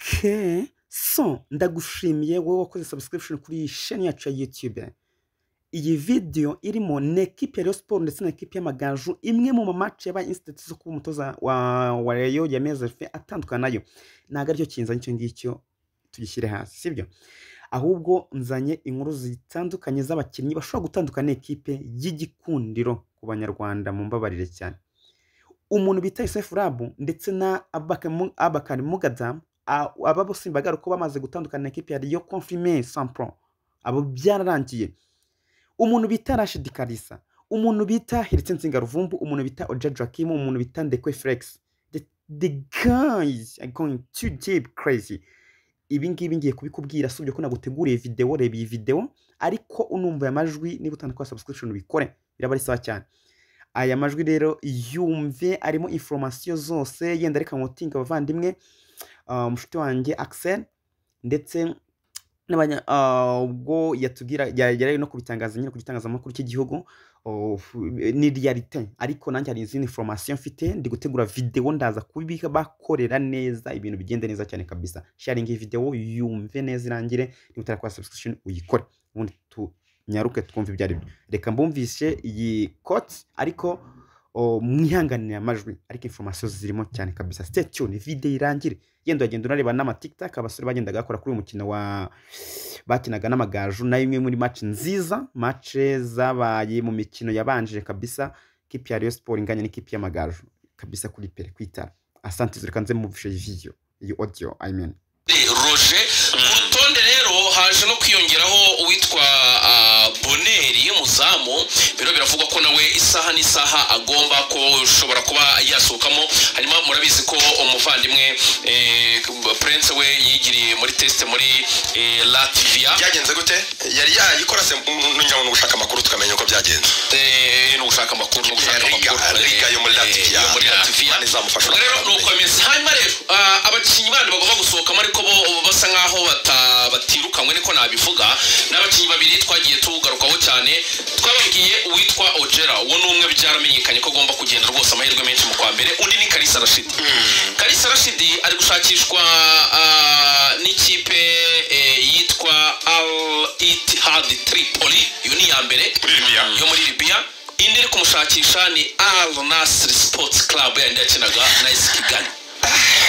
ke so ndagushimiye wowe wakoze subscription kuri iyi sheni yacu ya YouTube iyi video irimo na ekipe ya Rayon Sports ndetse na ekipe y'Amagaju imwe mu mamaci yabaye institute zo kuba umutoza wa, wa Rayon yameze atandukana nayo ntabwo aricyo kinzanye icyo ngicyo tugishyire hasi sibyo ahubwo nzanye inkuru zitandukanye z'abakinnyi bashobora gutandukana n'ikipe y'igikundiro ku banyarwanda mu mbabarire cyane umuntu bita Yusuf Rabu ndetse na Abakari Mugadamu aba bose mbagara ko bamaze gutandukana n'ikipe ya Rio Confirme Sampro abo byararangiye umuntu bita Rashid Kalisa umuntu bita Hiritse Nsinga Ruvumbu umuntu bita Oja Joachim umuntu bita Ndekwe Flex the, the guys are going too deep crazy ibi ngibi ngiye kubikubwira si ko naguteguriye videwo reba iyi videwo ariko unumva aya majwi niba utandukanye subscription ubikore biraba ari sawa cyane aya majwi rero yumve arimo informasiyo zose yenda reka nkotinga abavandimwe umushuti wanjye Axel ndetse ubwo yatubwira yari no kubitangaza nyine ku gitangazamakuru cy'igihugu ni realite ariko nanjye hari izindi information mfite ndi gutegura videwo ndaza kubibika bakorera neza ibintu bigenda neza cyane kabisa sharing videwo yumve neza irangire niba utarakora subscription uyikore ubundi tunyaruke twumve ibyo ari byo reka mbumvishe iyi koti ariko mwihanganira amajwi ariko informasiyo zirimo cyane kabisa stay tuned video irangire yenda wagenda unareba n'amatikitaka abasore bagendaga bakora kuri uyu mukino wa bakinaga n'amagaju na imwe muri match nziza match zabaye mu mikino yabanje kabisa kipe ya Rayon Sport inganya n'ikipe y'amagaju kabisa kuri pere kwitara asante reka nze muvushe iyi video iyi audio i mean roje ku rutonde rero haje no kwiyongeraho uwitwa boneri y'umuzamu biro biravugwa ko nawe isaha n'isaha agomba ko ushobora kuba yasohokamo hanyuma murabizi ko umuvandimwe prince we yigiriye muri tesite muri latvia byagenze gute yari yayikora se nongera ngo ni ugushaka amakuru tukamenya uko byagenze Eh, ni ugushaka amakuru ni ugushaka Riga- amakuru Riga yo muri Eh, Latvia. yo muri latvia Imana izamufasha. Ubwo rero ni ukomeza hanyuma rero ah, abakinnyi bandi bagomba gusohokamo ariko bo basa nkaho bata- batirukanywe niko nabivuga ni abakinnyi babiri twagiye tugarukaho cyane twababwiye uwitwa ojera uwo ni umwe byaramenyekanye ko agomba kugenda rwose amahirwe menshi mu kwa mbere undi ni karisa rashidi karisa rashidi ari gushakishwa ah, n'ikipe eh, yitwa al itihad tripoli iyo ni iya mbere Muri Libya. yo muri libiya indi iri kumushakisha ni al nasiri sports club yandi yakinaga na esi kigali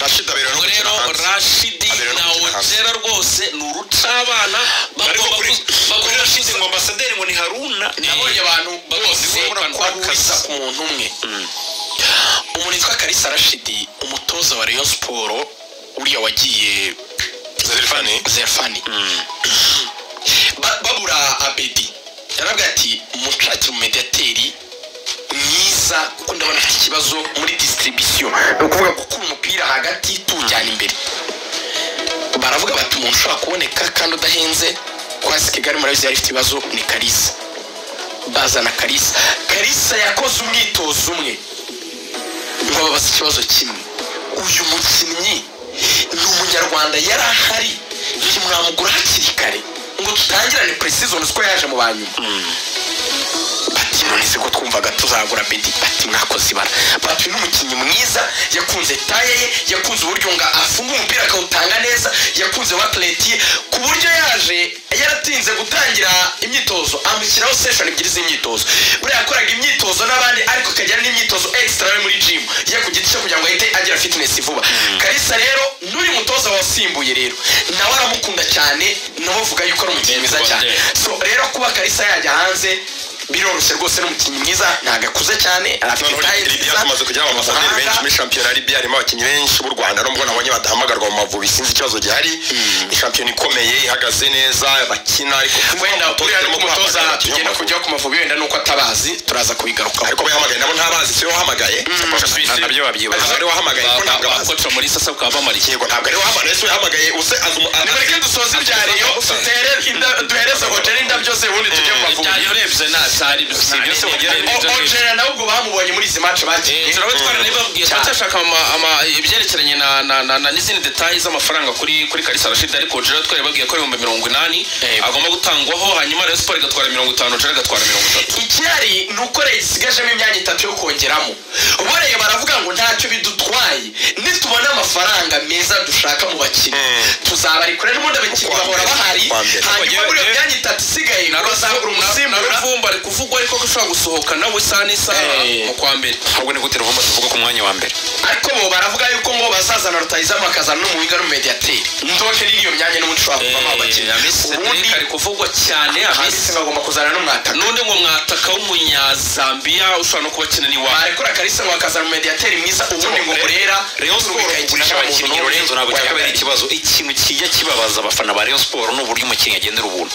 rashida aberewe no ubwo gukina rero hanze rashidi Abera no na gukina hanze. ojera rwose ni urucabana ariko bagomba kuri kuza- kuri bagomba rashida ngo kuza- ambasaderi ngo ni haruna nabonye abantu bose bose ubona ko ari banwakaza. uwita ku muntu umwe umuntu witwa karisa rashidi umutoza wa rayon siporo uriya wagiye zerifani zerfani Ba- babura abedi yarabwira ati mushakire umumediateri mwiza kuko ndabona afite ikibazo muri distribution ni ukuvuga gukura umupira hagati tuwujyana imbere baravuga bati umuntu ushobora kuboneka kandi udahenze kwasi kigali murabizi yari ifite ibibazo ni karisa bazana karisa karisa yakoze umwitozo umwe ngo babaze ikibazo kimwe uyu mukinnyi ni umunyarwanda yari ahari ntimwamugura hakiri kare ngo tutangirane preseason ko yaje mu ba nyuma bati nonese ko twumvaga tuzagura bedi bati mwakoze ibara bati uyu ni umukinnyi mwiza yakunze taye ye yakunze uburyo ngo afunga umupira akawutanga neza yakunze watleti ye ku buryo yaje yaratinze gutangira imyitozo amushyiraho session ebyiri z'imyitozo buriya yakoraga imyitozo n'abandi ariko akagira n'imyitozo extra yo muri gym ye ku giti cye kugira ngo ahite agira fitness vuba karisa rero n'uyu mutoza wasimbuye rero nawe aramukunda cyane nabo bavuga yuko ari umukinnyi mwiza cyane so rero kuba karisa yajya hanze biroroshye rwose n'umukinnyi mwiza ntabwo akuze cyane arafite noneho taye Libya tumaze kugira ambasaderi Umuhanga. benshi muri shampiyona ya Libya harimo abakinnyi benshi b'u Rwanda nubwo nabonye badahamagarwa mu Mavubi sinzi ikibazo gihari ni shampiyona ikomeye ihagaze neza bakina ariko wenda uriya ni umutoza tugenda kujyaho ku mavubi wenda nuko atabazi turaza kubigarukaho ariko bahamagaye nabo ntabazi siwe wahamagaye nabyo babyibaza. ntabwo ari wahamagaye kuko ntabwo ba- abazi bakoca muri sasa bakaba bamarikiye yego ntabwo ari wahamagaye siwe wahamagaye use azi nimureke dusoze ibya reyo dutere- inda- duhereze hoteli indabyo ze ubundi tujye ku mavubi yarebye nabi byari ibyo se byari- mugera byari- byari- ojera nawe ubwo bamubonye muri izi match bagiye turaba twaranibabwiye turacyashaka ama- ama- ibyerekeranye na- na- na- na- n'izindi detayi z'amafaranga kuri kuri karisa rashid ariko jera twaribabwiye ko ibihumbi mirongo inani Eh. agomba gutangwaho hanyuma rayon siporo igatwara mirongo itanu jera agatwara mirongo itatu ikihari ni uko leta isigajemo imyanya itatu yo kongeramo boreye baravuga ngo ntacyo bidutwaye nitubona amafaranga meza dushaka mu bakinnyi Mm. tuzabarikore n'ubundi abakinnyi Kwa bahora mbere, bahari kwa mbere. hanyuma muri iyo Eh. myanya itatu isigaye bazagura na umusimbura ruvumba ari kuvugwa ariko ko ashobora gusohoka nawe isaha n'isaha Eh. mu kwa mbere ahubwo ni gute ruvumba tuvuga ku mwanya wa mbere ariko bo baravuga yuko ngo bazazana rutayizamu bakazana n'umuhinga n'umumediateri ndoke n'iyo myanya n'ubundi ishobora kuvamo abakinnyi amisi ubundi ari kuvugwa cyane hamisi amisi bagomba kuzana n'umwataka n'undi ngo mwataka w'umunyazambiya ushobora no kuba akina n'iwabo barekura kalisa ngo bakazana umumediateri mwiza ubundi ngo burera rayon Urumva siporo ikayikina kugurisha nta muntu abakinnyi n'umwe lorenzo ntabwo cyakabaye wayagariye. ikibazo ikintu kijya kibabaza abafana ba rayon siporo ni uburyo umukinnyi agendera ubuntu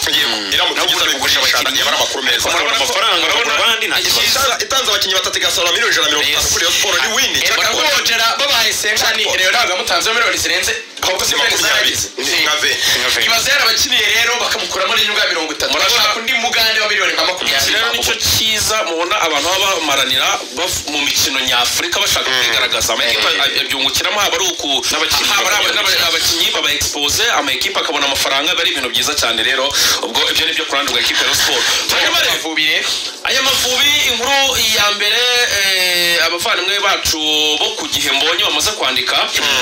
iramutse Nabwo igeze kugurisha kugurisha abakinnyi abakinnyi. bari amakuru meza Urabona ko- urabona Ikiza- itanze abakinnyi batatu igasaba miliyoni ijana na mirongo itanu Yes. kuri iyo siporo ni wini Eh, cyangwa bakagura ojera babahaye senkani rero ntabwo yamutanzeho miliyoni zirenze ahubwo se zimwe makumyabiri zarageze Ni nka ve Nka ve. ibaze yarabakiniye rero bakamukuramo n'inyungu ya mirongo itatu bashaka undi mugande wa miliyoni nka iki rero makumyabiri nicyo cyiza mubona abantu baba bamaranira baf- mu mikino nyafurika bashaka kwigaragaza amakipe abyungukiramo haba ari uku N'abakinnyi haba ari aba- babyungukira. n'aba- abakinnyi baba expose amakipe akabona amafaranga biba ari ibintu byiza cyane rero ubwo ibyo ni byo kurandurwa ekipe ya Rayon siporo Bajya Turajya bareba bavubi rero aya mavubi inkuru ya mbere eh, abavandimwe bacu bo ku gihe mbonye bamaze kwandika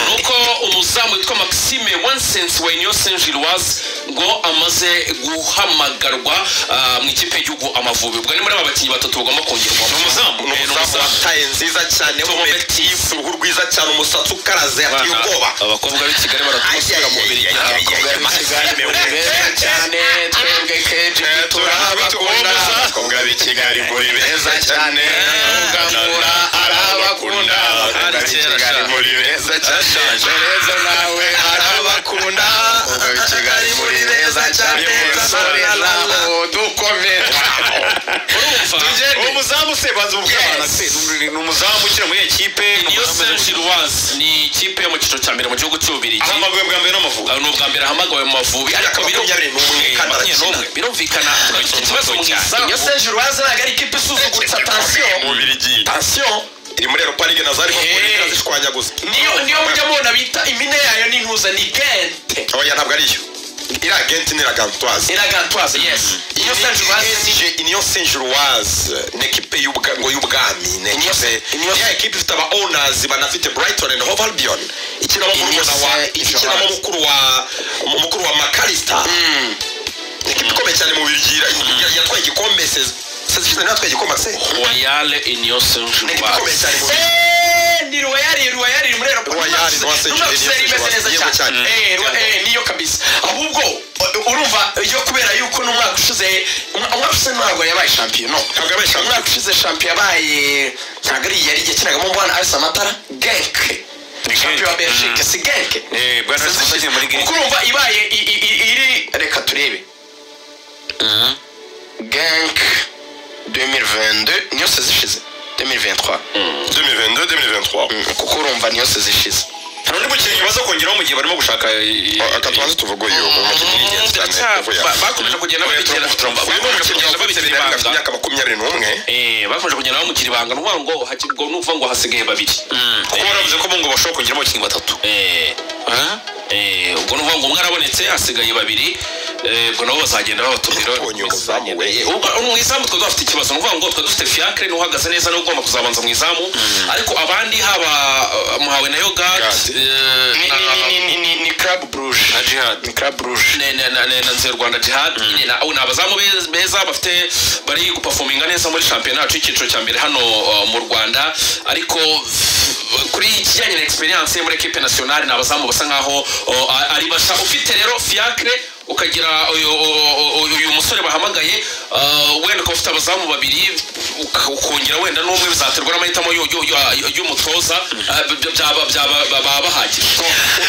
nuko umuzamu witwa maxime wansense wainiyo senjirwazi ngo amaze guhamagarwa ah, mu ikipe y'igihugu amavubi ubwo ni muri aba bakinnyi batatu bagomba kongerwa ni umuzamu ni umuzamu wataye nziza cyane w'umubetifu uruhu rwiza cyane umusatsi ukaraze ateye ubwoba abakobwa b'i kigali baratusura mu mubiri cyane twebwe kenshi turabakunda abakobwa b'i kigali muri beza cyane Mugamura arabakunda, abakobwa b'i kigali muri beza cyane reza nawe arabakunda Abakobwa b'i Kigali muri beza cyane. dukomera urumva Tugende. umuzamu se banza ubu bw'abana se Ni- ni umuzamu ukina muri iyo kipe ni niyo umuzamu w'amavubi. senjirwazi ni ikipe yo mu cyiciro cya mbere mu gihugu cy'ububirigi ahamagawe bwa mbere n'amavubi ni ubwa mbere ahamagawe mu mavubi ariko makumyabiri n'umwe kandi makumyabiri arakina. n'umwe birumvikana bafite ikibazo mu izamu iyo seje urubanza ntabwo ari ikipe isuzugutsa tansiyo tansiyo iri muri europa ligue na za liverpool Hey. zishwanya gusa niyo niyo mujya mubona bita impine yayo n'intuza ni gente oya ntabwo ari yo iri agenti ni ragantoise iragantoise yes iyo seje urubanza ni Nije Union Saint Gilloise ni ekipe y'ubwa- ngo y'ubwami ni ekipe Union- ya ekipe ifite aba owners banafite Brighton and Hove Albion ikinamo Union murumuna wa Saint ikinamo Gilloise. mukuru wa mu- mukuru wa McAllister ni ekipe ikomeye cyane mu Belgique yatwaye igikombe se se se natwaye igikombe se royale union ni ekipe ikomeye saint cyane mu Belgique Eh, ni ruwayari ruwayari iri muri aeroport Ruwayari, Rwa Saint Numva Julien, Gisele imeze Rwa neza Saint cyane Julien. Eh, Rwa- eh, niyo kabisa ahubwo u- urumva iyo kubera yuko n'umwaka ushize umwa- umwaka ushize ntabwo yabaye shampiyona no Ntabwo yabaye shampiyona. umwaka ushize shampiyona yabaye ntabwo ari yari yakinagamo umwana arisa amatara genke Genk. shampiyona wa belgique si genke Eh, Bwana Arsenal agiye muri Genk. kuko urumva ibaye i- i- i- iri reka turebe genke 2022 niyo sezi ishize 2023 2022 2023 Mm, kuko urumva niyo sezi ishize hari undi mukinnyi baza kongeraho mu gihe barimo gushaka i- i- akatwanze tuvuga uyu umukinnyi ni ingenzi cyane uvuye aha. bakomeje kugenda babigera uyu ni umukinnyi wavutse babigera bibiri afite ibanga imyaka makumyabiri n'umwe Eh, bakomeje kugenda bamugira ibanga nuvuga ngo haki- ngo n'uvuga ngo hasigaye babiri kuko baravuze ko bo ngo bashobora kongeramo abakinnyi batatu Eh, eh, ubwo nuvuga ngo umwe arabonetse hasigaye babiri Eh, ubwo nabo bazagenda babatumira Tubonye umuzamu we. ubwo mu izamu twari dufite ikibazo nuvuga ngo twari dufite fiacre niwe uhagaze neza niwe ugomba kuzabanza mu izamu ariko abandi haba eh, muhawe na yogati Yogurt. ni, ni, ni, ni, ni, ni club bruje na jihad ni club bruje Ne- ne- na- ne- na nzira rwanda jihad nyine na- ni abazamu be- beza bafite bari gupafominga neza muri shampiyona yacu y'icyiciro cya mbere hano uh, mu rwanda ariko f- kuri ikijyanye na experience yo muri equipe nationale ni abazamu basa nkaho uh, a- ari basha ufite rero fiacre ukagira uyu- uyu uyu musore bahamagaye uh, wenda ukaba ufite abazamu babiri uka- ukongera wenda n'umwe bizaterwa n'amahitamo y'u- y'u- y'u- y'umutoza uh, by- byaba byaba- baba bahagije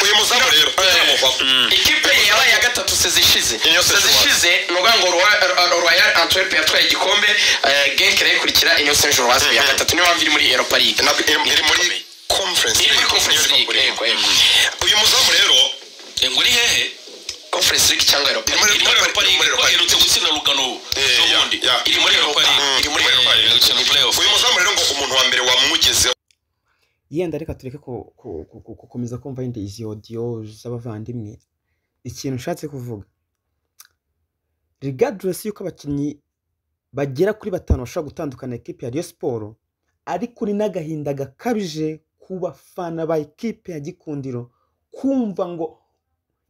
uyu muzamu rero aramuvaho ikipe ye yabaye ya gatatu sezi ishize Niyo sezi sezi ishize ni ukuvuga ngo Roya- Ro- royal antwerp yatwaye igikombe eh, genk nayo ikurikira inyo saint jean ya gatatu niyo mpamvu iri muri europa league ntabwo iri iri muri conference iri muri League. conference Iri muri league conference yego yego League. uyu muzamu rero Eh, ngo uri hehe Frederick cyangwa Europa muri League muri Europa Europa League League ko iherutse gutsinda rugano n'ubundi ya. iri muri Europa League Mm, iri muri muri Europa Europa League. League mu playoff uyu muzamu rero ngo umuntu wa mbere wamugezeho yenda reka tureke ku- ku- ku- ku- gukomeza kumva yenda izi odiyo z'abavandimwe ikintu nshatse kuvuga rigadiresi y'uko abakinnyi bagera kuri batanu bashobora gutandukana ekipe ya riyo siporo ariko ni n'agahinda gakabije ku bafana ba ekipe ya gikundiro kumva ngo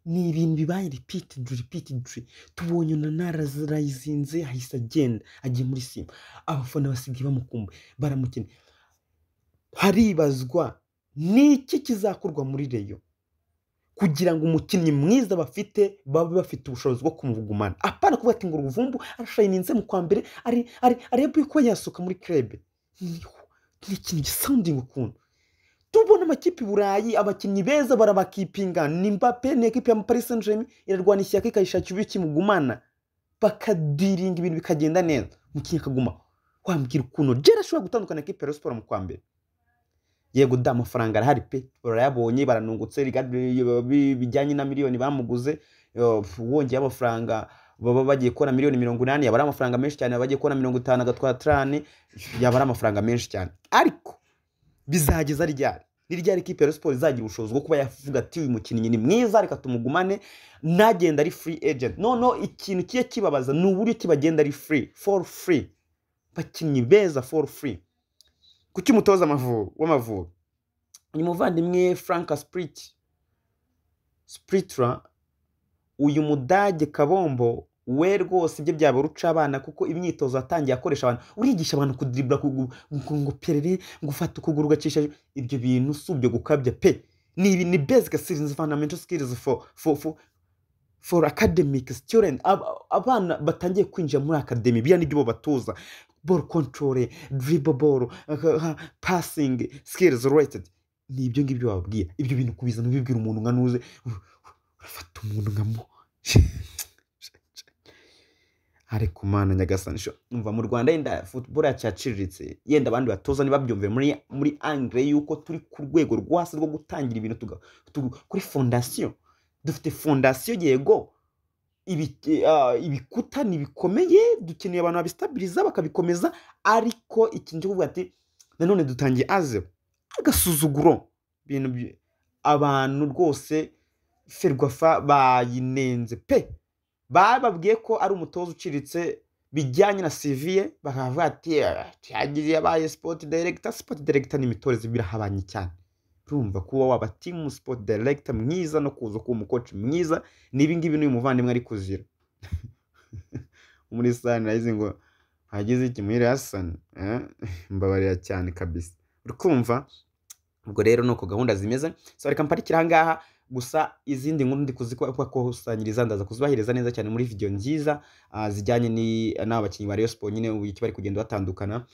ni ibintu bibaye ripitidi ripitidi tubonye onanara zirayizinze ahise agenda agiye muri sima abafana basigaye bamukumbuye baramukeneye haribazwa ni iki kizakorwa muri reyo kugira ngo umukinnyi mwiza bafite babe bafite ubushobozi bwo kumugumana apana kuvuga ati ngo uruvumbu arashayininze mu kwa mbere ari ari arebe ko yasohoka muri krebe Niho, ni ikintu gisounding ukuntu tubona amakipe i burayi abakinnyi beza barabakipinga ni mbappe ni ekipe ya paris saint germain irarwana ishyaka ikayishakira uburyo kimugumana bakadiringa ibintu bikagenda neza umukinnyi akaguma wambwira ukuntu jera ashobora gutandukana na ekipe ya Rayon Sports mu kwa mbere yego da amafaranga arahari pe barayabonye baranungutse rigari- bi- bijyanye na miliyoni bamuguze yo, pf, wongeye amafaranga baba bagiye kubona miliyoni mirongo inani yaba ari amafaranga menshi cyane baba bagiye kubona mirongo itanu agatwara trani yaba ari amafaranga menshi cyane ariko bizageza ryari ni ryari ikipe ya Rayon Sports izagira ubushobozi bwo kuba yavuga ati uyu mukinnyi ni mwiza reka tumugumane nagenda ari free agent noneho ikintu kiye kibabaza ni uburyo kibagenda ari free for free bakinnyi beza for free kuki umutoza Amavubi- w'amavubi ni muvandimwe franka spirit spiritra uyu mudage kabombo we rwose ibyo byaba uruca abana kuko imyitozo yatangiye akoresha abantu urigisha abantu kudiribura kugu- ngo- ngo perere ngo ufate ukuguru ugacisha ibyo bintu si ubyo gukabya pe ni ibi ni basic skills fundamental skills for for for for academic student Ab- abana batangiye kwinjira muri academy biriya nibyo babatoza ball control dribble ball aha, aha, passing skills related ni ibyo ngibyo bababwira ibyo bintu kubizana ubibwira umuntu nka nuze ur- ur- urafata umuntu nka mu ariko mana nyagasani sho umva mu rwanda yenda football yacu yaciriritse yenda abandi batoza ntibabyumve muri muri angle yuko turi ku rwego rwo hasi rwo gutangira ibintu tuga- tu- kuri fondasiyo dufite fondasiyo yego ibi- ah, ibikuta ni bikomeye dukeneye abantu babisitabiriza bakabikomeza ariko ikintu cyo kuvuga ati nanone dutangiye azebo agasuzuguro ibintu byi- abantu rwose ferwafa bayinenze pe bababwiye ko ari umutoza uciritse bijyanye na siviye bakavuga ati "Ah, yagiye yabaye sipoti direkita sipoti direkita ni imitoreze birahabanye cyane urumva kuba waba timu sipoti direkita mwiza no kuza kuba umukoci mwiza ni ibi ngibi n'uyu muvandimwe ari kuzira muri sani nayizi ngo hagize iki muri rasani eh? mbabarira cyane kabisa uri kumva ubwo rero ni uko gahunda zimeze so reka mparikire ahangaha gusa izindi nkuru ndi kuzikusanyiriza ndaza kuzubahiriza neza cyane muri video nziza ah, zijyanye ni- n'aba bakinnyi ba Rayon Sports nyine uburyo ki bari kugenda batandukana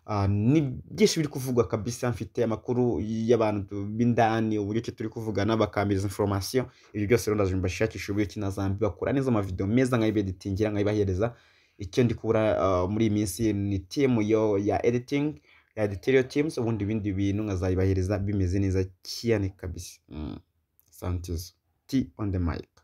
Ah, ni byinshi biri kuvugwa kabisa mfite amakuru y'abantu b'indani uburyo ki turi kuvugana bakambiriza information ibyo byose rero ndaje mbashakisha uburyo ki nazambi bakora neza amavideo meza nkayibeditingira nkayibahereza icyo ndi kubura ah, muri iyi minsi ni team yo ya editing ya editorial teams ubundi ibindi bintu nkazayibahereza bimeze neza cyane kabisa mm. santizo t on the mic